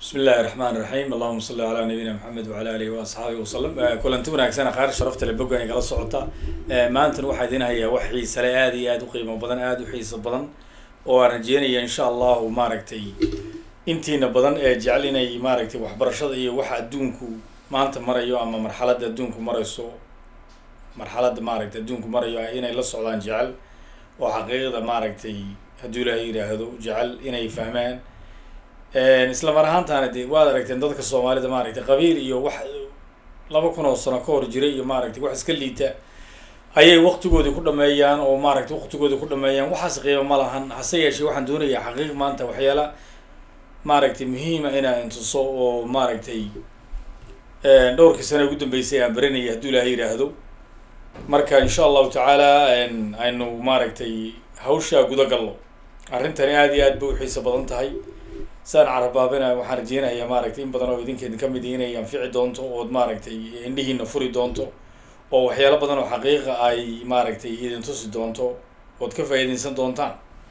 bismi illahi raxmaan raxiim allahuma salli calaa nabiyina maxamed wacala alihi wa asxaabihi wasalam kulanti wanaagsan qaar sharafta le bogan igala socota maantana waxaa idin hayaa wax xiisale aada iyo aada u qiimo badan aada u xiiso badan oo aan rajeynaya insha allahu maaragtay intiina badan ee jecel inay maaragtay waxbarashada iyo waxa adduunku maanta marayo ama marxaladda adduunku marayso marxaladda maaragtay adduunku marayo inay la socdaan jecel oo xaqiiqda maaragtay hadduu ilaahay yidhaahdo jecel inay fahmaan isla mar ahaantaana de waad aragteen dadka soomaalida maaragtay qabiil iyo wax laba kun oo sano ka hor jiray iyo maaragtay wax iska liita ayay waktigoodii ku dhameeyaan oo maaragtay waktigoodii ku dhameeyaan waxaas qiimo ma lahan hase yeeshee waxaan doonayaa xaqiiq maanta waxyaala maaragtay muhiima inaa intuso oo maaragtay dhowrkii sano ugu dambeysay aan baranaya hadduu ilaahay yidhaahdo marka insha allahu tacaala aynu maaragtay hawshaa guda gallo arrintani aada iyo aad bay u xiiso badan tahay saan carabaabina waxaan rajeynayaa maaragtay in badan oo idinkeedin kamid inay anfici doonto ood maaragtay indhihiina furi doonto oo waxyaalo badan oo xaqiiqa ay maaragtay idin tusi doonto ood ka faa'iideysan doontaan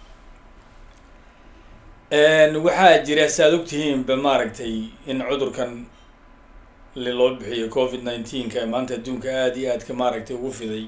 waxaa jira si aad ogtihiinba maaragtay in cudurkan loo bixiyo covid nineteenka maanta adduunka aada iyo aadka maaragtay ugu fiday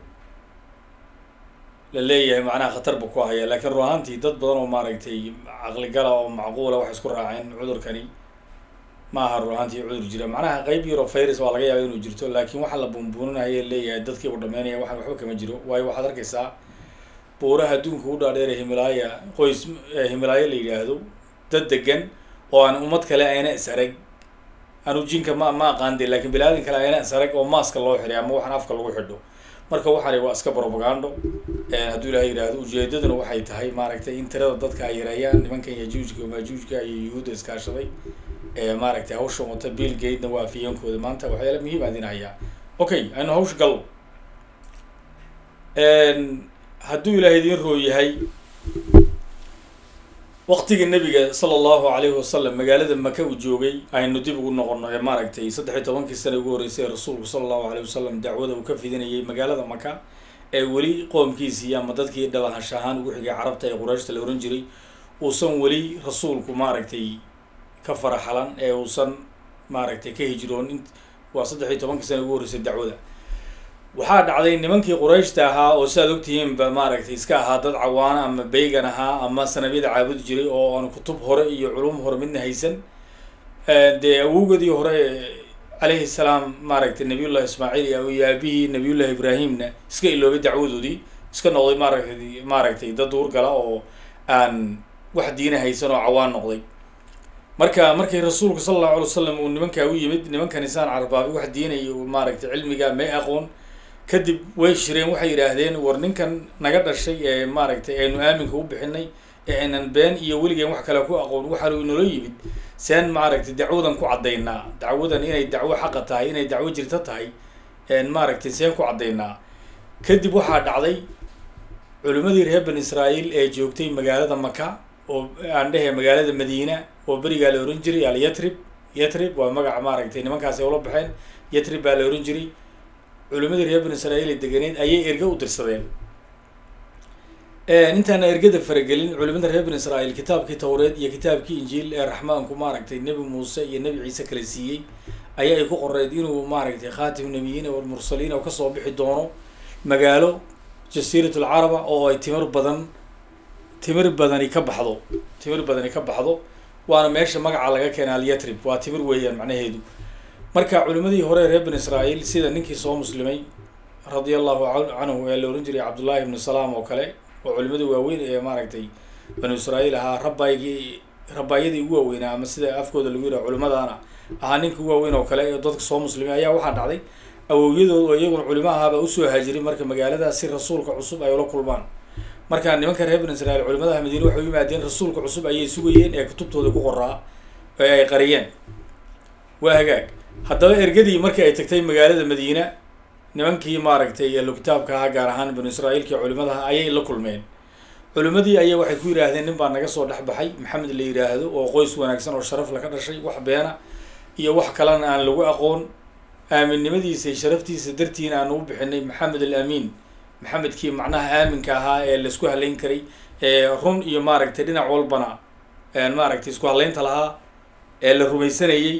la leeyahay macnaha khatar bu ku haya laakiin run ahaantii dad badan oo maaragtay caqligala oo macquula waxay isku raaceen cudurkani ma aha run ahaantii cudur jira macnaha qeyb yaro virus waa laga yaaba inuu jirto laakiin waxa la buunbuuninaya leeyahay dadkiibu dhameynaya waxaan waxba kama jiro waayo waxaad arkaysaa buuraha adduunka u dhaadheer himalaaya qoys himilaayo la yidhaahdo dad degan oo aan ummad kale ayna is arag anu jinka ma ma aqaande lakin bini aadan kale ayna is arag oo maaska loo xiray ama waxaan afka lagu xidho marka waxaani waa iska propagando hadduu ilahay yidhaahdo ujeedaduna waxay tahay maaragtay in tirada dadka ay yareeyaan nimankan yajuujka maajuujka iyo yuhuudda iskaashaday maaragtay hawsha wata bill gatena waa afiyeenkooda maanta waxyaala muhiim aan idin hayaa okay aynu hawsha gallo hadduu ilaahay idin roo yahay waktigii nabiga sala allahu alayhi wasalam magaalada maka uu joogay aynu dib ugu noqono ee maaragtay saddex iyo tobankii sana ugu horreysay ee rasuulku sala allahu alayh wasalam dacwada uu ka fidinayay magaalada maka ee weli qoomkiisii ama dadkii dhalahash ahaan ugu xigay carabta ee qurayshta la ohan jiray uusan weli rasuulku maaragtay ka faraxalan ee uusan maaragtay ka hijroonin waa saddex iyo tobankii sana ugu horreysay dacwada waxaa dhacday nimankii qurayshta ahaa oo siaad ogtihiinba maaragtay iska ahaa dad cawaana ama beygan ahaa ama sanamyada caabudi jiray oo aan kutub hore iyo culum hore midna haysan dee awowgadii hore calayhi salaam maaragtay nabiyullahi ismaaciil iyo aabihii nabiyullahi ibraahimna iska iloobay dacwadoodii iska noqday maaragtay maaragtay dad duurgala oo aan wax diina haysan oo cawaan noqday marka markii rasuulku sala allahu alay wasalam uu nimankaa u yimid nimankan isaan carbaabay wax diinaya maaragtay cilmiga may aqoon kadib way shireen waxay yidhaahdeen war ninkan naga dhashay ee maaragtay aynu aaminka u bixinay ee aynan been iyo weligeen wax kale ku aqoon waxaanu inoola yimid seen maaragtay dacwadan ku caddaynaa dacwadan inay dacwo xaqa tahay inay dacwo jirto tahay maaragtay seen ku caddaynaa kadib waxaa dhacday culimmadii reer bani israa'iil ee joogtay magaalada maka oo aan dhehe magaalada madiina oo berigaa la ohan jiray al yatrib yatrib waa magaca maaragtay nimankaasi ula baxeen yatrib baa la ohan jiray culimadii reer bani israa'iil ee deganeed ayay erge u dirsadeen intaana ergada faragelin culimada reer bani israa'iil kitaabkii tawreed iyo kitaabkii injiil ee raxmaanku maaragtay nebi muuse iyo nebi ciise kala siiyey ayaa ay ku qoreed inuu maaragtay khaatim nabiyiina walmursaliin oo kasoo bixi doono magaalo jasiirat alcaraba oo ay timir badan timir badani ka baxdo timir badani ka baxdo waana meesha magaca laga keena alyatrib waa timir weeyaan macnaheedu marka culimadii hore reer bani israa'iil sida ninkii soo muslimay radia allahu canhu ee la ohan jiray cabdullahi ibnu salaam oo kale oo culimadii waaweyn ee maaragtay banu israa'iil ahaa rabaygii rabaayadii ugu waaweynaa ama sida afkooda lagu yidhaha culimadaana ahaa ninka ugu waaweyn oo kale ee dadka soo muslimay ayaa waxaa dhacday awowyadood oo iyaguna culimo ahaaba usoo haajiray marka magaaladaas si rasuulka cusub ay ula kulmaan marka nimanka reer bani israiil culimadaha madiine waxay u yimaadeen rasuulka cusub ayay sugayeen ee kutubtooda ku qoraa ee ay qariyeen waa hagaag haddaba ergadii markii ay tagtay magaalada madiina nimankii maaragtay elo kitaabka ahaa gaar ahaan banu israa'iilkii culimadaha ayay la kulmeen culimadii ayaa waxay ku yidhaahdeen nin baa naga soo dhex baxay maxamed la yidhaahdo oo qoys wanaagsan oo sharaf laka dhashay wax beena iyo wax kalena aan lagu aqoon aaminnimadiisa sharaftiisa dartiina aan ugu bixinay maxamed al amiin maxamedkii macnaha aaminka ahaa ee laisku halayn karay ee run iyo maaragtay dhinac walbana maaragtay isku halaynta lahaa ee la rumaysanayey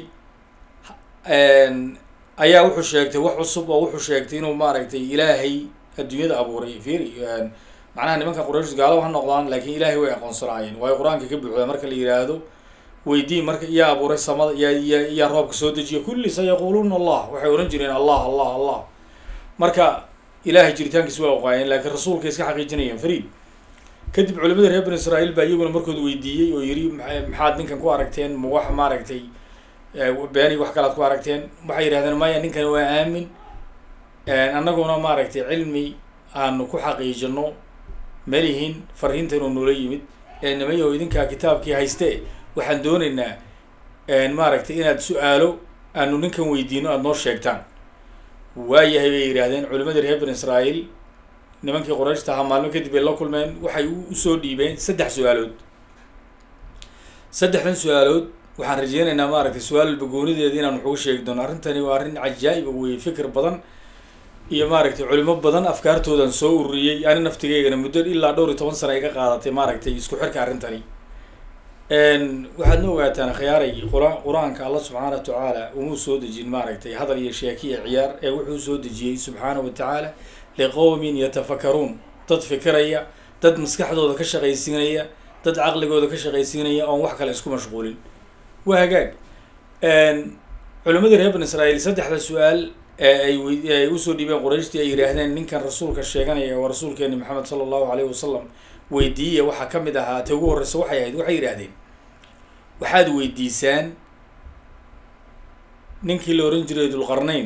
ayaa wuxuu sheegtay wax cusub oo wuxuu sheegtay inuu maaragtay ilaahay adduunyada abuuray fiiri macnaha nimanka quraysh gaalaba ha noqdaan laakiin ilaahay way aqoonsanaayeen waayo qur-aanka ka buuxda marka la yidhaahdo weydii marka iyaa abuuray samada iyaa iya iyaa roobka soo dejiya kulli sayaquuluuna allah waxay ohan jireen allah allah allah marka ilaahay jiritaankiisa waa oqaayeen laakiin rasuulka iska xaqiijinayeen fariid kadib culimada reer banu israa'iil baa iyaguna markood weydiiyey oo yidhi maxaad ninkan ku aragteen ma wax maaragtay beeni wax kalaad ku aragteen waxay yidhahdeen maya ninkani waa aamin annaguna maaragtay cilmi aanu ku xaqiijino malihin fariintan uu noola yimid ee nimayo idinkaa kitaabkii hayste waxaan doonaynaa maaragtay inaad su-aalo aanu ninkan weydiino aada noo sheegtaan waayahay bay yidhaahdeen culimadii reer banu israa'iil nimankii qorayshta ahaa maalmo kadib ay la kulmeen waxay usoo dhiibeen saddex su-aalood saddexdan su-aalood waxaan rajeynaynaa maaragtay su-aal walba goonideeda inaan wax uga sheegi doono arrintani waa arrin cajaa'ib weye fikir badan iyo maaragtay culimo badan afkaartoodan soo ururiyey ani naftigeygana muddo ilaa dhowr iyo toban sana ay ka qaadatay maaragtay isku xirka arrintani waxaad na ogaataan khiyaaray qur- qur-aanka alla subxaana wa tacaala umuu soo dejin maaragtay hadal iyo sheeki iyo ciyaar ee wuxuu soo dejiyey subxaana wa tacaala liqowmin yatafakaruun dad fikiraya dad maskaxdooda ka shaqaysiinaya dad caqligooda ka shaqaysiinaya oon wax kale isku mashquulin waa hagaag culimadii reer ban israa'iil saddexda su-aal ee ay w ay usoo dhiibeen qurayshtii ay yidhaahdeen ninkan rasuulka sheeganaya waa rasuulkeeni maxamed sala allahu alayhi wasalam weydiiya waxaa ka mid ahaa te ugu horreysa waxay ahayd waxay yidhaahdeen waxaad weydiisaan ninkii la ohan jiray dulqarnayn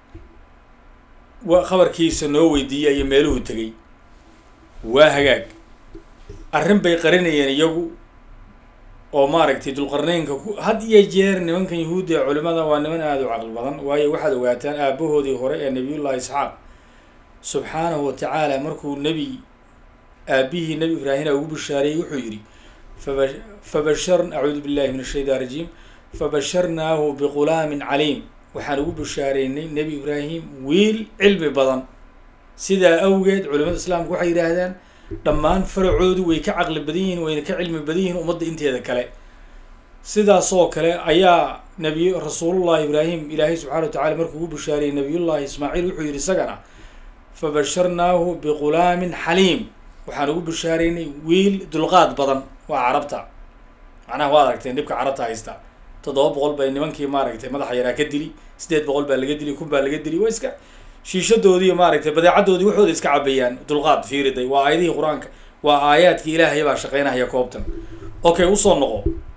wa khabarkiisa noo weydiiya iyo meeluhu tegay waa hagaag arrin bay qarinayeen iyagu oo maaragtay dulqarnaynka ku had iyo jeer nimankan yahuudda ee culimada waa niman aada u caqli badan waayo waxaad ogaataan aabahoodii hore ee nabiyullahi isxaaq subxaanahu wa tacaala markuu nebi aabihii nebi ibraahina ugu bishaareeyey wuxuu yidhi faba fabashar acuudu billahi min ashaytaan rajiim fabasharnaahu biqulaamin caliim waxaan ugu bishaareynay nebi ibraahim wiil cilmi badan sidaa awgeed culimada islaamka waxay yidhaahdaan dhammaan faracoodu way ka caqli badan yihiin wayna ka cilmi badan yihiin ummadda inteeda kale sidaasoo kale ayaa nabiy rasuulullahi ibraahim ilaahay subxana wa tacala markuu ugu bishaareeyey nabiyullahi ismaaciil wuxuu yidhi isagana fabasharnaahu biqulaamin xaliim waxaan ugu bishaareynay wiil dulqaad badan waa carabta macnaha waad aragteen dhibka carabta haysta toddoba boqol bay nimankii maaragtay madaxa yaraa ka dili sideed boqol baa laga dili kun baa laga dili waa iska shiishadoodii maaragtay badeecadoodii waxooda iska cabayaan dulqaad fiiriday waa aayadihii qur-aanka waa aayaadkii ilaahay baa shaqeynahaya koobtan okay usoo noqo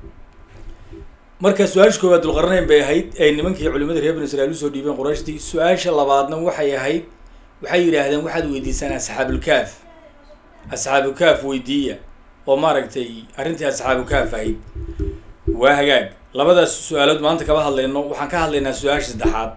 marka su-aasha koowaad dulqarnayn bay ahayd ay nimankii culimadii reer banu israiil usoo dhiibeen qurayshtii su-aasha labaadna waxay ahayd waxay yidhaahdeen waxaad weydiisaan asxaabulkaaf asxaabukaaf weydiiya oo maaragtay arrintii asxaabukaaf ahayd waa hagaag labadaas su-aalood maanta kama hadlayno waxaan ka hadlaynaa su-aasha saddexaad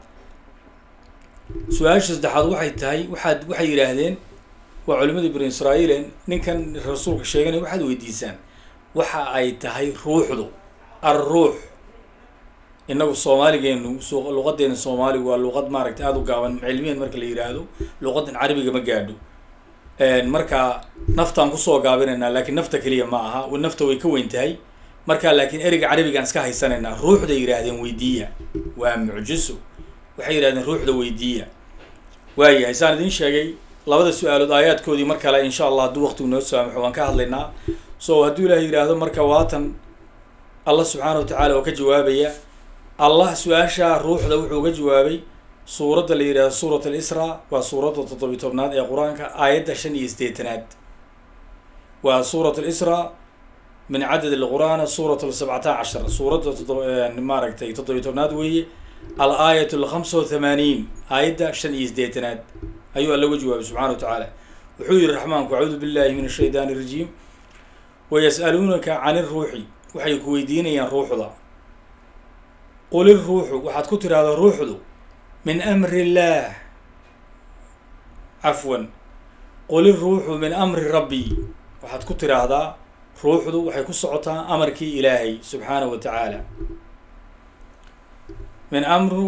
su-aasha saddexaad waxay tahay waxaad waxay yidhaahdeen waa culimadii banu israa'iil ninkan rasuulka sheeganay waxaad weydiisaan waxa ay tahay ruuxdu alruux inagu soomaaligeenu luqadeena soomaaligu waa luqad maaragtay aada u gaaban cilmiyan marka la yidhaahdo luqadan carabiga ma gaadho marka naftaan kusoo gaabinaynaa laakiin nafta keliya ma aha nafta way ka weyn tahay marka laakiin ereyga carabigaan iska haysanaynaa ruuxday yidhaahdeen weydiiya waa mucjiso waxay yidhahdeen ruuxda weydiiya waayahay saan idiin sheegay labada su-aalood aayaadkoodii mar kale insha allah hadduu waqtigu noo saamaxo waan ka hadlaynaa so hadduu ilaahay yidhaahdo marka waatan allah subxaana wa tacaala oo ka jawaabaya allah su-aashaa ruuxda wuxuu uga jawaabay suuradda la yidhahdo suurat alisra waa suuradda toddobiy tobnaad ee qur-aanka aayadda shan iyo sideetanaad waa suurat alisra min cadad alqur'aana suurat sabcata cashar suuradda todob maaragtay toddobiy tobnaad weeye al aayat alkhamsa wa thamaaniin aayadda shan iyo sideetanaad ayuu alla uga jawaabay subxana wa tacaala wuxuu yihi raxmaanku acuudu billahi min ashaydaani irajiim wayas'aluunaka can iruuxi waxay ku weydiinayaan ruuxda qul iruuxu waxaad ku tiraahdaa ruuxdu min amri illaah cafwan qul iruuxu min amri rabbi waxaad ku tiraahdaa ruuxdu waxay ku socotaa amarkii ilaahay subxaanahu wa tacaala min amru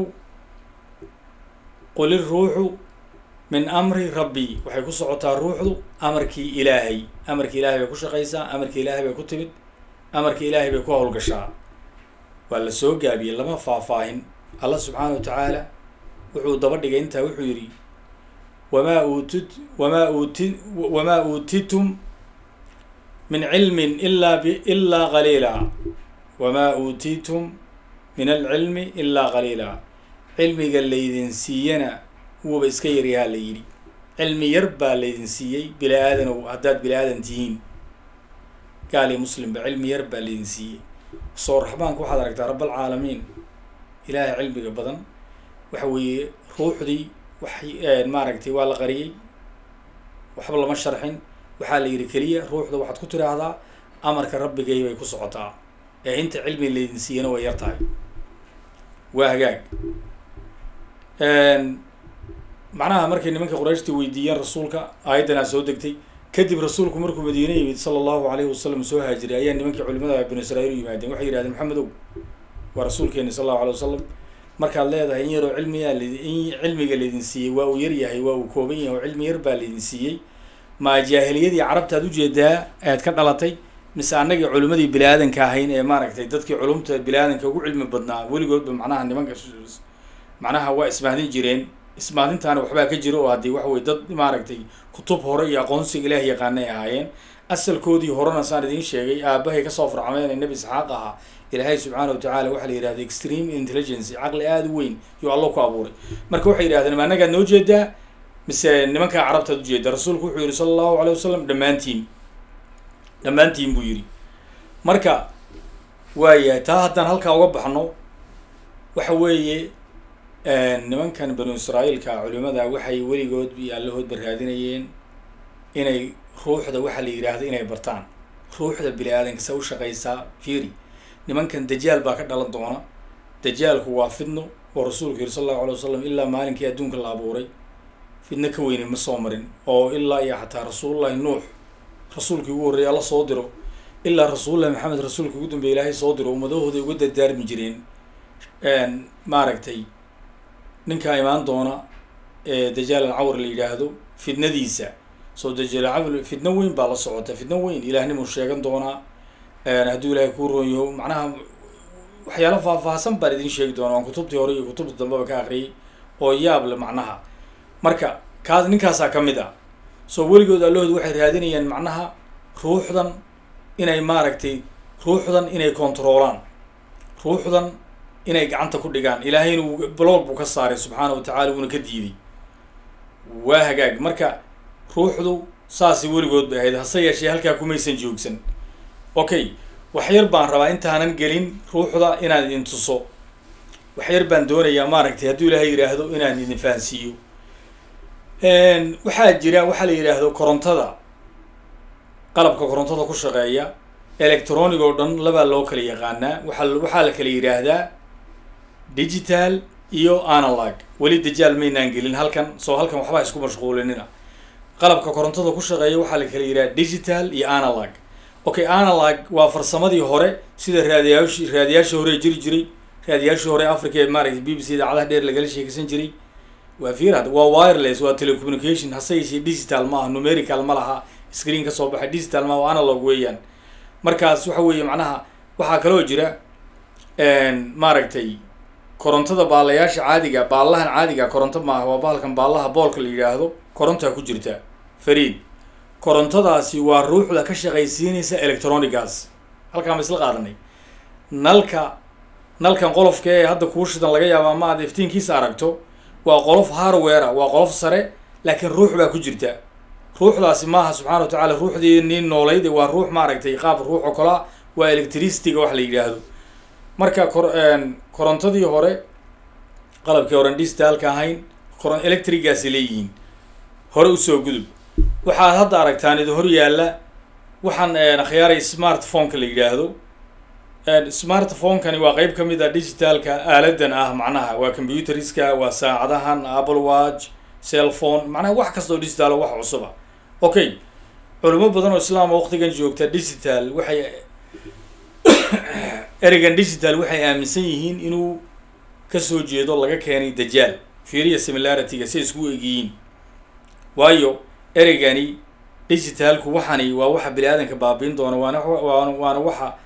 qul iruuxu min amri rabbi waxay ku socotaa ruuxdu amarkii ilaahay amarkii ilaahay bay ku shaqaysaa amarkii ilaahay bay ku timid amarkii ilaahay bay ku howlgashaa waa la soo gaabiyey lama faahfaahin allah subxaana wa tacaala wuxuu daba dhigay intaa wuxuu yidhi wamaa uutit wamaa uuti wamaa uutitum min cilmin ilaa b ilaa qaliila wamaa uutitum min alcilmi ilaa qaliila cilmiga laydin siiyana wuuba iska yaryahaa la yidhi cilmi yar baa laydin siiyey bila aadanow haddaad bila aadan tihiin gaal iyo muslimba cilmi yar baa laydin siiyey soo raxmaanka waxaad aragtaa rabalcaalamiin ilaahay cilmiga badan waxa weeye ruuxdii wax maaragtay waa la qariyey waxba lama sharxin waxaa la yidhi keliya ruuxda waxaad ku tiraahdaa amarka rabbigay bay ku socotaa ee inta cilmi laydin siiyana way yar tahay waa hagaag macnaha markay nimanka qurayshta weydiiyeen rasuulka aayaddanaa soo degtay kadib rasuulku markuu madiine yimid sala allahu alayhi wasalam soo haajiray ayaa nimankii culimada banu israiil u yimaadeen waxay yihahdeen maxamedow waa rasuulkeeni sal allahu alay wasalam markaad leedahay in yaroo cilmiyaa lin cilmiga laydin siiyey waa uu yar yahay waa uu kooban yahay oo cilmi yar baa laydin siiyey maa jaahiliyadii carabtaad ujeedaa aad ka dhalatay mise annagii culimadii bini aadanka ahayn ee maaragtay dadkii culumta bini aadanka ugu cilmi badnaa weligoodba macnaha nimanka macnaha waa ismahdin jireen ismaadintaana waxbaa ka jira oo haddii waxa weye dad maaragtay kutub hore iyo aqoonsiga ilaah yaqaana ay ahaayeen asalkoodii horena saan idiin sheegay aabahay kasoo farcameen ee nebi isxaaq ahaa ilaahay subxaana wa tacala waxaa la yihahda extreme intelligence caqli aada u weyn yuu allo ku abuuray marka waxay yidhahdeen ma annagaad noo jeedaa mise nimankaa carabtaad ujeedaa rasuulku wuxuu yihi sala allahu alay wasalam dhammaantiin dhammaantiin buu yidhi marka waayahay taa haddaan halkaa uga baxno waxa weeye nimankan banu israa'iilka culimada waxay weligood iyo allahoodba raadinayeen inay ruuxda waxaa la yidhaahdo inay bartaan ruuxda bini aadanka se u shaqaysaa fiiri nimankan dajaal baa ka dhalan doona dajaalku waa fidno oo rasuulku yiri sal allahu alay wasalam ilaa maalinkii adduunka la abuuray fidno ka weyne ma soo marin oo ilaa iyo xataa rasuulullahi nuux rasuulkii ugu horreeyay alla soo diro ilaa rasuulullahi maxamed rasuulka ugu dambeya ilaahay soo diro ummadahooday uga dardaarmi jireen maaragtay ninkaa imaan doona ee dajaal alcawr la yidhaahdo fidnadiisa soo dajaal alcawr fidno weyn baa la socota fidno weyn ilaahnimu sheegan doonaa hadduu ilaahay kuu roon yaho macnaha waxyaalo faahfaahsan baan idin sheegi doona waan kutubtii hore iyo kutubta dambeba ka akriyay oo yaab le macnaha marka kaas ninkaasaa ka mid ah soo weligood allahood waxay raadinayaan macnaha ruuxdan inay maaragtay ruuxdan inay controolaan ruuxdan inay gacanta ku dhigaan ilaahayna uu blog buu ka saaray subxaana wa tacala wuuna ka diiday waa hagaag marka ruuxdu saasi weligood bay ahayd hase yeeshee halkaa kumaysan joogsan okay waxyar baan rabaa intaanan gelin ruuxda inaan idin tuso waxyar baan doonayaa maaragtay hadduu ilaahay yidhaahdo inaan idin fahansiiyo waxaa jira waxaa la yidhaahdo korontada qalabka korontada ku shaqeeya electronic oo dhan labaa loo kala yaqaanaa waaa waxaa la kala yidhaahdaa digital iyo analog weli dajaal maynaan gelin halkan soo halkan waxbaa isku mashquulinina qalabka korontada ku shaqeeya waxaa la kala yidhaha digital iyo analog okay analog waa farsamadii hore sida raadiyaashi raadiyaashii hore jiri jiray raadiyaashii hore africa ee maaragtay b b c idaacadaha dheer lagala sheekaysan jiray waa firad waa wireless waa telecommunication hase yeeshee digital ma aha numerical ma laha screen ka soo baxay digital ma waa analog weeyaan markaas waxa weeye macnaha waxaa kaloo jira maaragtay korontada baalayaasha caadiga baallahan caadiga koronto maaha waa bahalkan baallaha boolka la yidhaahdo korontaa ku jirta fariid korontadaasi waa ruuxda ka shaqaysiinaysa electronigas halkaan ba isla qaadanay nalka nalkan qolofka ee hadda kuu shidan laga yaaba ama aad iftiinkiisa aragto waa qolof hardware waa qolof sare laakiin ruux baa ku jirta ruuxdaasi maaha subxana wa tacala ruuxdii nin noolayd waa ruux maaragtay qaab ruux oo kalea waa electricityga wax la yidhaahdo marka kor korontadii hore qalabkii horen digitalka ahayn koron electrigaasi leeyihiin hore usoo gudub waxaad hadda aragtaan idin hor yaalla waxaan akhyaaray smartphoneka la yidhaahdo smartphonekani waa qeyb ka mid a digitalka aaladan ah macnaha waa computeriska waa saacadahan apple watch cellphone macnaha wax kastoo digital wax cusuba okay culimo badan oo islaama waqtigan joogta digital waxay ereygan digital waxay aaminsan yihiin inuu kasoo jeedo laga keenay dajaal fiiriya similarityga si isku egyihiin waayo ereygani digitalku waxani waa waxa bini aadanka baabiin doona waana waana waana waxa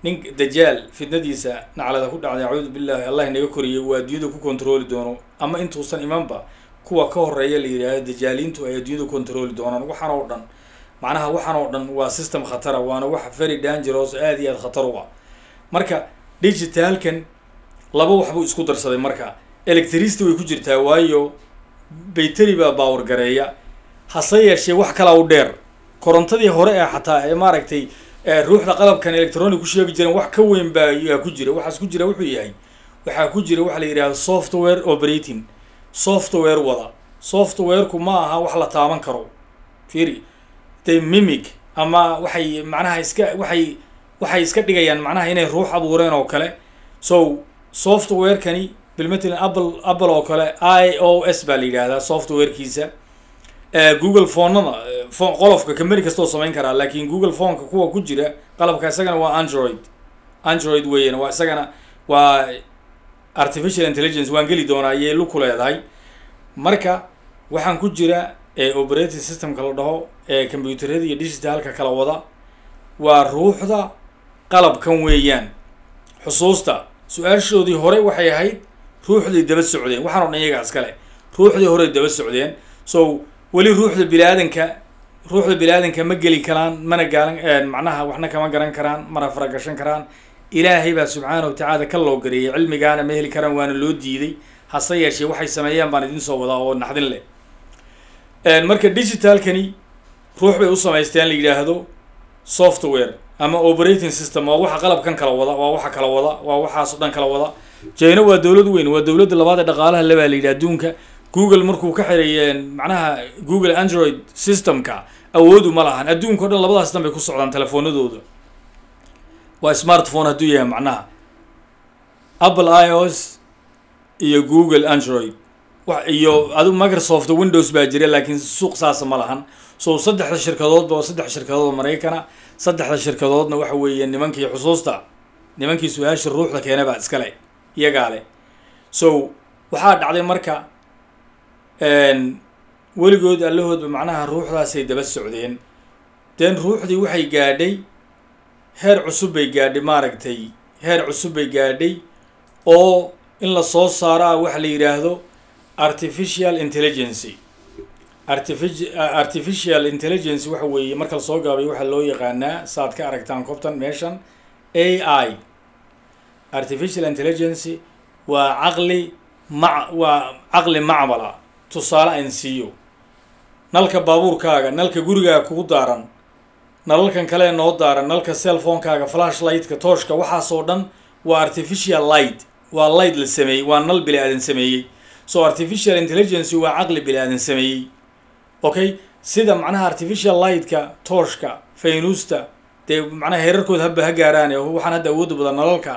nin dajaal fitnadiisa naclada ku dhacday acuudu billahi allah inaga koriyay uu adduunyada ku controli doono ama intuusan imanba kuwa ka horeeya la yidhaahdo dajaaliintu ay adduunyada controli doonaan waxaan oo dhan macnaha waxaan oo dhan waa system khatara waana wax very dangerous aad iyo aad khatar u ah marka digitalkan laba waxbuu isku darsaday marka electricity way ku jirtaa waayo bayteri baa baawar gareeya hase yeeshee wax kalaa u dheer korontadii hore ee xataa ee maaragtay ruuxda qalabkan electronic ku sheegi jireen wax ka weyn baa yaa ku jira waxaas ku jira wuxuu yahay waxaa ku jira waxa la yidhahdo software operating software wada softwareku ma aha wax la taaban karo fiiri de mimic ama waxay macnaha iska waxay waxay iska dhigayaan macnaha inay ruux abuureen oo kale so softwarekani bilmatalan apple apple oo kale i o s baa la yidhahdaa softwarekiisa google phonada phone qolofka kameri kastoo samayn karaa laakin google phoneka kuwa ku jira qalabka isagana waa android android weeyaan waa isagana waa artificial intelligence waan geli doonaa ayay lu ku leedahay marka waxaan ku jira operating systemka la dhaho ee combyuterada iyo digitalka kala wada waa ruuxda qalabkan weeyaan xusuusta su-aashoodii hore waxay ahayd ruuxday daba socdeen waxaan o dhan iyagaa iskale ruuxdii horey daba socdeen so weli ruuxda bini-aadanka ruuxda bini-aadanka ma geli karaan mana gaalan macnaha waxna kama garan karaan mana faragashan karaan ilaahay baa subxaana wa tacaala ka loo gareeyay cilmigaana ma heli karaan waana loo diiday hase yeeshee waxay sameeyaan baan idin soo wadaa oo naxdin leh marka digitalkani ruux bay u samaysteen la yidhaahdo software ama operating system waa waxa qalabkan kala wada waa waxa kala wada waa waxaas o dhan kala wada jina waa dowlad weyn waa dowladda labaad ee dhaqaalaha le baa la yidhaha adduunka google markuu ka xiray macnaha google android systemka awoodu ma lahan adduunka o dhan labadaas system bay ku socdaan telefoonadooda waa smartphone hadduu yahay macnaha apple i o s iyo google android wa iyo adu microsoft windows baa jira laakiin suuq saasa ma lahan so saddexda shirkadoodba waa saddex shirkadood oo maraykana saddexda shirkadoodna waxa weeye nimankii xusuusta nimankii su-aasha ruuxda keena baa iskale iyagaa leh so waxaa dhacday marka weligood allahoodba macnaha ruuxdaasay daba socdeen den ruuxdii waxay gaadhay heer cusub bay gaadhay maaragtay heer cusub bay gaadhay oo in la soo saaro ah waxa la yidhaahdo artificial intelligency artifici artificial intelligence waxa weeye marka lasoo gaabay waxaa loo yaqaanaa saaad ka aragtaan kobtan meeshan a i artificial intelligency waa caqli ma waa caqli macmala tusaale aan siiyo nalka baabuurkaaga nalka gurigaaga kugu daaran nalalkan kale noo daaran nalka cellphonekaaga flash lightka tooshka waxaasoo dhan waa artificial light waa light la sameeyey waa nal bili aadan sameeyey so artificial intelligence waa caqli bili aadan sameeyey okay sida macnaha artificial lightka tooshka faynuusta dee macnaha heerarkooda haba ha gaaraan waxaan hadda awoodda badan nalalka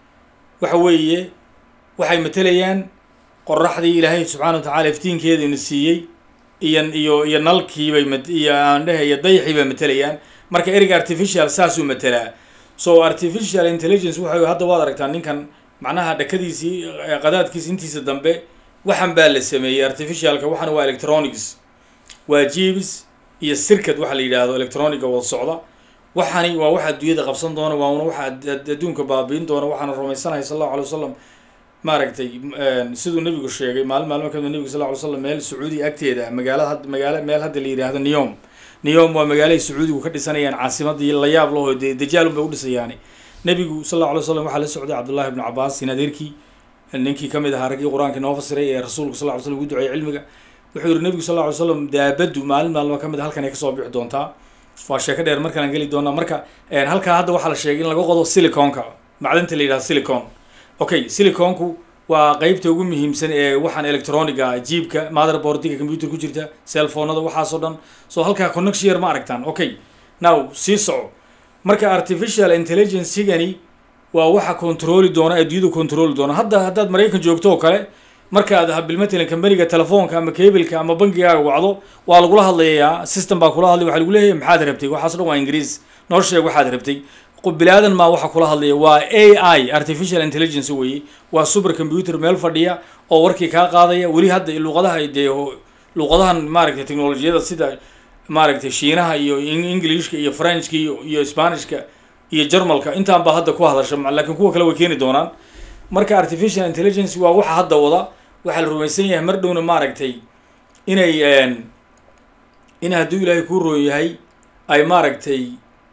waxa weeye waxay matelayaan qoraxdii ilaahay subxaana wa tacala iftiinkeeda ina siiyey iyo iyo iyo nalkiibay mat iyo aandhehe iyo dayxii bay matelayaan marka ereyga artificial saasuu matelaa so artificial intelligence waxa hadda waad aragtaa ninkan macnaha dhakadiisii qadaadkiisi intiisa dambe waxan baa la sameeyey artificialka waxana waa electronics waa jibs iyo sirkad waxa la yidhaahdo electroniga wada socda waxani waa waxa adduunyada qabsan doona waana waxa adduunka baabiin doona waxaana rumaysanahay sal allahu alay wasalam maaragtay siduu nebigu sheegay maalin maalmo kamid nebigu sal ly slam meel sacuudiya agteeda magaalada magaala meel hadda la yidhaahdo niyom niyom waa magaalahay sacuudigu ka dhisanayaan caasimadii la yaab laho dee dajaalun bay u dhisayaani nebigu sal alla alay slam waxaa la socday cabdullahi ibnu cabaas in adeerkii ninkii kamid ahaa raggii qur-aanka inoo fasiray ee rasuulku sal ly slam ugu duceeyey cilmiga wuxuu yihi nebigu sal lla ly slam daabaddu maalin maalmo kamid a halkan ay kasoo bixi doontaa waa sheeko dheer markaan geli doonaa marka halkaa hadda waxaa la sheegay in laga qodo siliconka macdanta la yidhahdo silicon okay siliconku waa qeybta ugu muhiimsan ee waxaan electroniga jiibka motherboardiga computer ku jirta cellphonada waxaasoo dhan so halkaa connection yar ma aragtaan okay now sii soco marka artificial intelligencegani waa waxa controli doona adduunyada controli doona hadda haddaad maraykan joogto oo kale markaad bilmatalan kambaniga telefoonka ama cableka ama bangigaaga wacdo waa lagula hadlayaa system baa kula hadlay waxa lagu leeyahay maxaad rabtay waxaaso dhan waa ingiriis noo sheeg waxaad rabtay bilaadan maa waxa kula hadlaya waa a i artificial intelligence weeye waa super computer meel fadhiya oo warkii kaa qaadaya weli hadda luqadaha dee luqadahan maaragtay technolojiyada sida maaragtay shiinaha iyo englishka iyo frenchka iyo iyo spanishka iyo jarmalka intaan baa hadda ku hadasha laakiin kuwa kale way keeni doonaan marka artificial intelligence waa waxa hadda wada waxaa la rumaysan yahay mar dhowna maaragtay inay in hadduu ilaahay kuu roon yahay ay maaragtay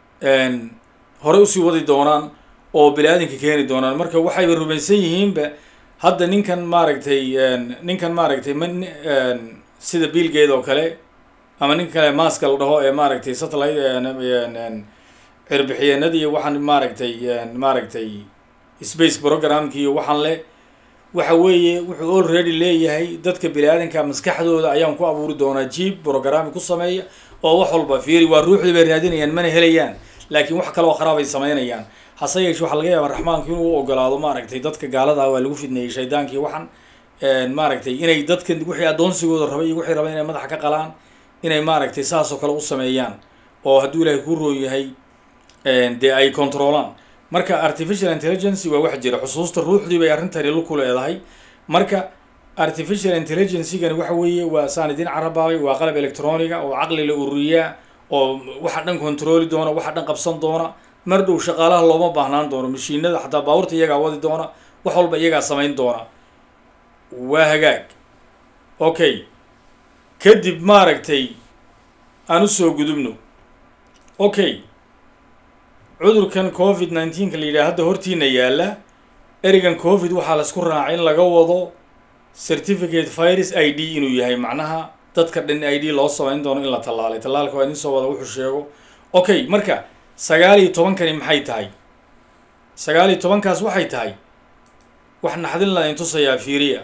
horey usii wadi doonaan oo bini aadamka keeni doonaan marka waxayba rumaysan yihiinba hadda ninkan maaragtay ninkan maaragtay m sida biilgeed oo kale ama ninka kale maska la dhaho ee maaragtay satellite cirbixiyeenada iyo waxaan maaragtay maaragtay space programki iyo waxaan le waxa weeye wuxuu already leeyahay dadka bini aadanka maskaxdooda ayaan ku abuuri doonaa jeep programmi ku sameeya oo wax walba fiiri waa ruuxdii bay raadinayaan mana helayaan laakiin wax kale oo kharaab ay samaynayaan hase yeeshe waxaa laga yaabaa raxmaanku inuu ogolaado maaragtay dadka gaalada waa lagu fidneeyey shaydaankii waxan maaragtay inay dadka wixii addoonsigooda rabay iyo wixii rabay inay madaxa ka qalaan inay maaragtay saas oo kale u sameeyaan oo hadduu ilaahay kuu roon yahay dee ay controlaan marka artificial intelligence waa wax jira xusuusta ruuxdii bay arrintani luku leedahay marka artificial intelligencegani waxa weeye waa saan idin carabaabay waa qalab electroniga oo caqli la ururiyaa oo waxa dhan controli doona waxa dhan qabsan doona mar dhow shaqaalaha looma baahnaan doono mashiinada xataa baabuurta iyagaa wadi doona wax walba iyagaa samayn doona waa hagaag okay kadib maaragtay aan usoo gudubno okay cudurkan covid nineteenka la yidhaha hadda hortiina yaalla erigan covid waxaa la isku raacay in laga wado certificate virus i d inuu yahay macnaha dadka dhan i d loo samayn doono in la tallaalay tallaalka waa idin soo wada wuxuu sheego okay marka sagaal iyo tobankani maxay tahay sagaal iyo tobankaas waxay tahay wax naxdin la intusayaa fiiriya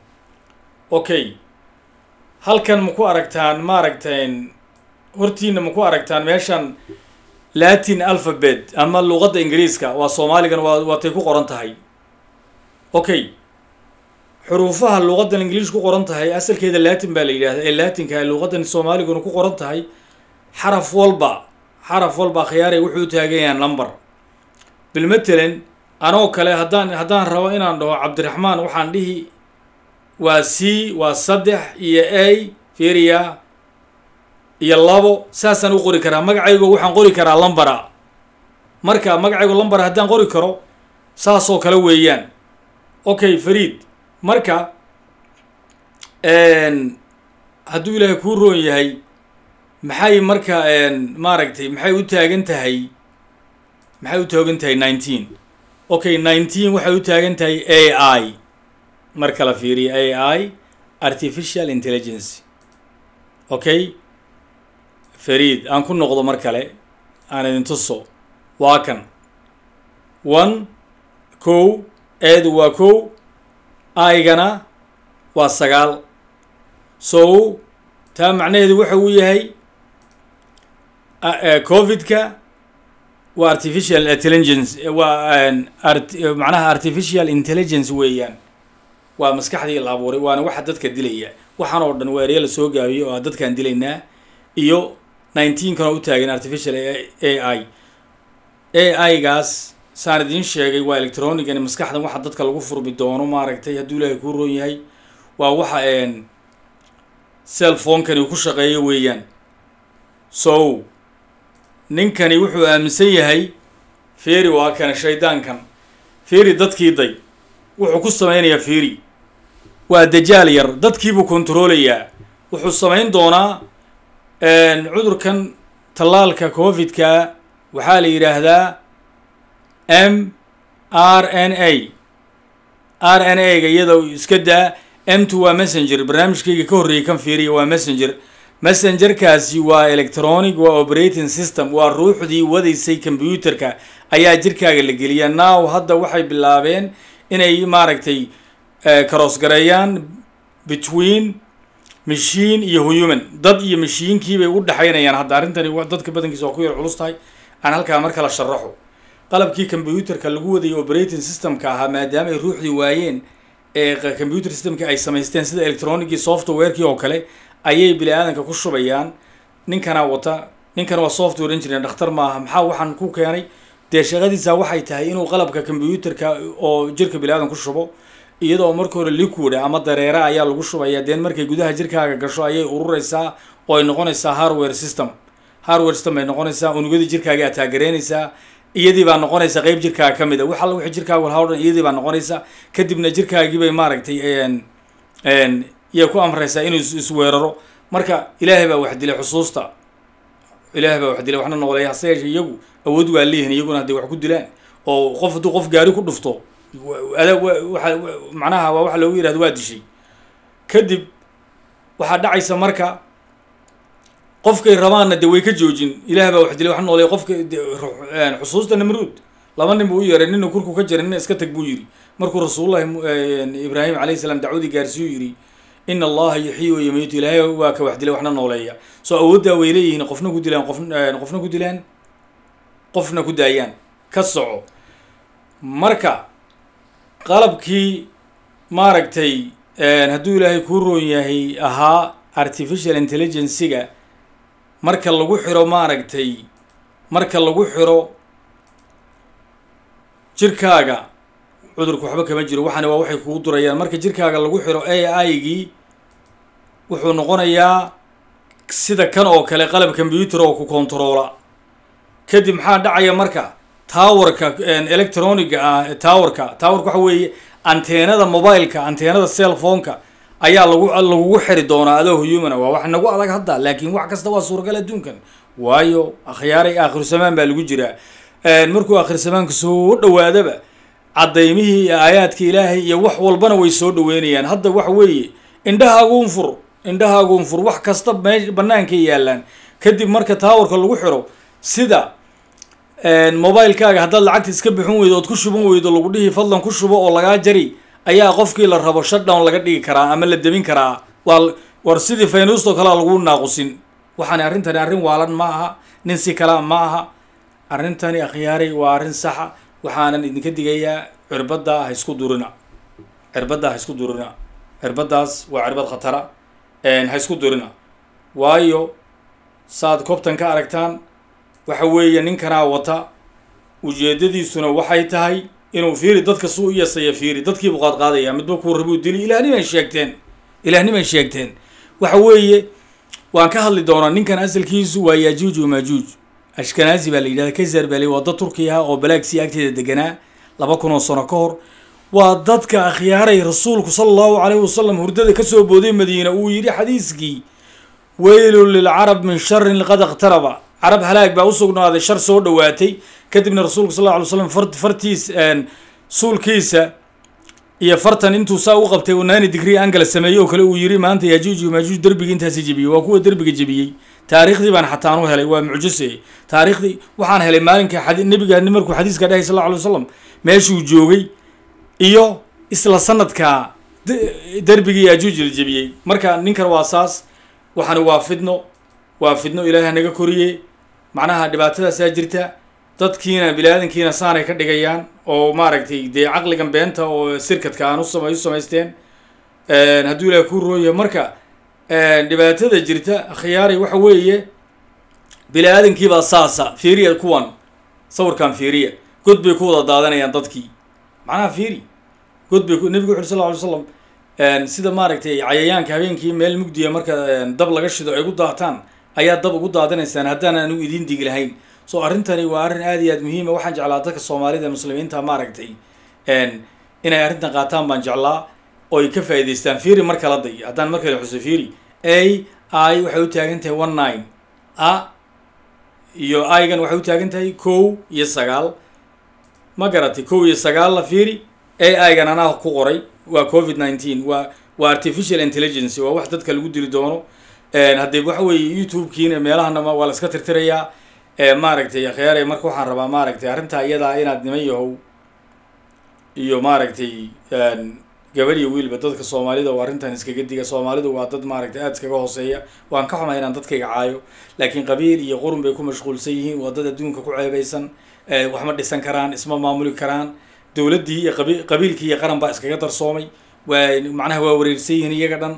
okay halkan ma ku aragtaan maaragtayn hortiina ma ku aragtaan meeshan latin alphabet ama luqadda ingiriiska waa soomaaligan waa waatay ku qoran tahay okay xuruufaha luqaddan ingiliish ku qoran tahay asalkeeda latin baa la yidhahda ee latinka luqaddan soomaaliguna ku qoran tahay xaraf walba xaraf walba khiyaaray wuxuu taagan yahay number bilmatalan anoo kale haddaan haddaan rabo inaan dhaho cabdiraxmaan waxaan dhihi waa c waa saddex iyo a fiiriya iyo labo saasaan u qori karaa magacaygo waxaan qori karaa lambara marka magacaygo lambara haddaan qori karo saasoo kale weeyaan okay fariid marka hadduu ilaahay kuu roon yahay maxay marka maaragtay maxay u taagan tahay maxay u taagan tahay nineteen okay nineteen waxay u taagan tahay a i marka la fiiriyo a i artificial intelligence okay fariid aan ku noqdo mar kale aan idin tuso waa kan one kow eedu waa kow aygana waa sagaal so taa macnaheedu waxa uu yahay covidka waa artificial intelligence waa macnaha artificial intelligence weeyaan waa maskaxdii la abuuray waana waxa dadka dilaya waxaan oo dhan waa erya la soo gaabiyey oo dadkaan dilaynaa iyo nineteenkan oo u taagan artificial a i a i gaas saan idiin sheegay waa electronigani maskaxdan waxa dadka lagu furmi doono maaragtay hadduu ilaahay kuu roon yahay waa waxa cellphonekani uu ku shaqeeyo weeyaan so ninkani wuxuu aaminsan yahay feri waa kana shaydaankan feri dadkii day wuxuu ku sameynayaa feri waa dajaal yar dadkiibuu controlayaa wuxuu samayn doonaa cudurkan tallaalka covidka waxaa la yidhaahdaa m r n a r n a ga iyada iska daa m two waa messenger barnaamijkayga ka horreeyay kan fiiriya waa messenger messengerkaasi waa electronic waa operating system waa ruuxdii wadaysay combyuterka ayaa jirkaaga la geliyaa now hadda waxay bilaabeen inay maaragtay karoosgareeyaan between machine iyo human dad iyo mashiinkiibay u dhexaynayaan hadda arrintani dadka badankiisa waa ku yar culus tahay aan halkaa mar kala sharaxo qalabkii combyuterka lagu wadayay operating systemka ahaa maadaama ay ruuxdii waayeen ee computer systemkii ay samaysteen sida electronicii softwarekii oo kale ayay bini aadanka ku shubayaan ninkana wata ninkana waa software engineer dhakhtar maaha maxaa waxaan ku keenay dee shaqadiisa waxay tahay inuu qalabka combyuterka oo jirka bini aadan ku shubo iyadoo marka hore liquid ama dareera ayaa lagu shubaya deen markay gudaha jirkaaga gasho ayay urureysaa oo ay noqonaysaa hardware system hardware system ay noqonaysaa unugyadii jirkaaga aad taagereynaysaa iyadii baa noqonaysa qeyb jirkaaga ka mid a wax alla wixii jirkaaga walhaa o dhan iyadii baa noqonaysa kadibna jirkaagii bay maaragtay iyay ku amraysaa inuu isweeraro marka ilaahay baa wax dilay xusuusta ilaahay baa wax dilay waxna noqolay hase yeeshe iyagu awood waa leeyihin iyaguna hadday wax ku dilaan oo qof hadduu qof gaari ku dhufto ada waa macnaha waa waxa loogu yihahdo waa dishay kadib waxaa dhacaysa marka qofkay rabaanna de way ka joojin ilaah baa wax dilay wax noolay qofka xusuusta namruud laba nin buu u yeeray nina kurku ka jiray nina iska tag buu yidhi markuu rasuulullahi ibraahim alayhi salaam dacwadii gaarsiiyu yidhi in allaha yuxyi wa yumiitu ilaahay waa ka wax dilay waxna nooleeya soo awooddaa way leeyihiin qofna ku dilaan qof qofna ku dilaan qofna ku daayaan ka soco marka qalabkii maaragtay hadduu ilaahay kuu roon yahay ahaa artificial intelligencyga marka lagu xiro maaragtay marka lagu xiro jirkaaga cudurku waxba kama jiro waxaana waa waxay kugu durayaan marka jirkaaga lagu xiro a i gii wuxuu noqonayaa sida kan oo kale qalab combyuter oo ku controola kadib maxaa dhacaya marka towerka electroniga ah towerka towerka waxa weeye anteenada mobileka anteenada cellphoneka ayaa lagu lagugu xiri doonaa adoo humana waa wax nagu adag hadda laakiin wax kasta waa suuragal adduunkan waayo akhyaaray aakhiru samaan baa lagu jiraa markuu aakhir samaanka soo dhawaadaba cadaymihii iyo aayaadka ilaahay iyo wax walbana way soo dhaweynayaan hadda waxa weeye indhahaaguun fur indhahaaguun fur wax kasta mee bannaankay yaalaan kadib marka taawarka lagu xiro sida mobilekaaga haddaad lacagta iska bixin weydo ood ku shuban weydo lagu dhihi fadlan ku shubo oo lagaa jari ayaa qofkii la rabo shutdown laga dhigi karaa ama la demin karaa waa war sidii faynuustoo kalea lagu naaqusin waxaani arrintani arrin waalan ma aha nin si kalaa ma aha arrintani akhyaaray waa arrin saxa waxaanan idinka digayaa cirbadda ha isku durina cirbadda ha isku durina cirbaddaas waa cirbad khatara ha isku durina waayo saad koobtan ka aragtaan waxa weeye ninkanaa wata ujeedadiisuna waxay tahay inuu fiiri dadka suu u yasaya fiiri dadkiibuu qaadqaadaya midba kuu rabuu dili ilaahniman sheegteen ilaahniman sheegteen waxa weeye waan ka hadli doonaa ninkan asalkiisu waa yajuuj wamaajuuj ashkanaazi baa la yidhahda kazar baa la waa dad turki ah oo balaagsii agteeda deganaa laba kun oo sano ka hor waa dadka akhyaaray rasuulku sala allahu calayhi wasalam hurdada kasoo booday madiina uu yidhi xadiiskii weylun lilcarab min sharin qad iqtaraba carab halaag baa usugnaaday shar soo dhawaatay kadibna rasuulku sal lla alay slam far fartiis suulkiisa iyo fartan intuu saa u qabtay uu naani digrii angala sameeyey oo kale uu yiri maanta yajuuj maajuuj derbigii intaasi jebiyey waa kuwa derbiga jebiyey taariikhdii baan xataan u helay waa mucjise taariikhdii waxaan helay maalinka xadi nebiga markuu xadiiska dhahay sal lla alay wasalam meeshuu joogay iyo isla sanadkaa derbigii yajuuj la jebiyey marka ninkan waa saas waxaani waa fidno waa fidno ilaaha naga koriye macnaha dhibaatadaasaa jirta dadkiina bini-aadankiina saanay ka dhigayaan oo maaragtay dee caqligan beenta oo sirkadka aan usama u samaysteen hadduu ilaah kuu rooya marka dhibaatada jirta khiyaaray waxa weeye bini-aadankiibaa saasa fiiriya kuwan sawirkan fiiriya god bay ku wada daadanayaan dadkii macnaha fiiri god bay nebigu wuxu uri sal lla alay slam sida maaragtay cayayaanka habeenkii meel mugdiya marka dab laga shido ay gu daataan ayaa dab ugu daadanaysaan haddaan aanu idiin digi lahayn so arrintani waa arrin aad iyo aad muhiima waxaan jeclaa dadka soomaalida muslimiinta maaragtay inay arrintan qaataan baan jeclaa oo ay ka faa'idaystaan fiiri mar kala day haddaan mar kale xuso fiiri a i waxay u taagan tahay one nine a iyo igan waxay u taagan tahay kow iyo sagaal ma garatay kow iyo sagaal la fiiri a igan anaa ku qoray waa covid nineteen waa waa artificial intelligence waa wax dadka lagu dili doono haddii waxa weeye youtube-kiina meelahanama waa la iska tirtirayaa maaragtay akhyaare marka waxaan rabaa maaragtay arrintaa iyadaa inaad niman yahow iyo maaragtay gabadh iyo wiilba dadka soomaalida oo arrintan iskaga diga soomaalidu waa dad maaragtay aada iskaga hooseeya waan ka xumay inaan dadkayga caayo laakiin qabiil iyo qurun bay ku mashquulsan yihiin waa dad adduunka ku ceebeysan wax ma dhisan karaan isma maamuli karaan dowladdii iyo qabi qabiilkii iyo qaran baa iskaga darsoomay waa macnaha waa wareersan yihiin iyaga dhan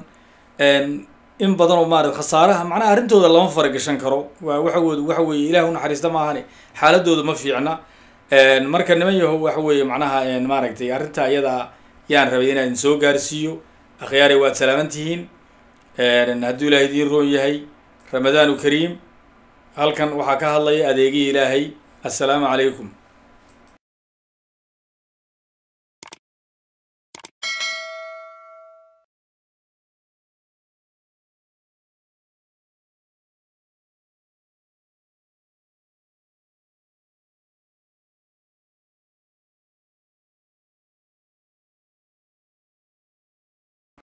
in badan oo maarata khasaaraha macnaha arrintooda lama faragashan karo waa waxawood waxa weeye ilaah unaxariista maahane xaaladooda ma fiicna marka niman yaho waxa weeye macnaha maaragtay arrinta iyadaa yaan rabay inaan soo gaarsiiyo akhyaare waad salaaman tihiin hadduu ilaahay idiin roon yahay ramadaanu kariim halkan waxaa ka hadlaya adeegihii ilaahay assalaamu calaykum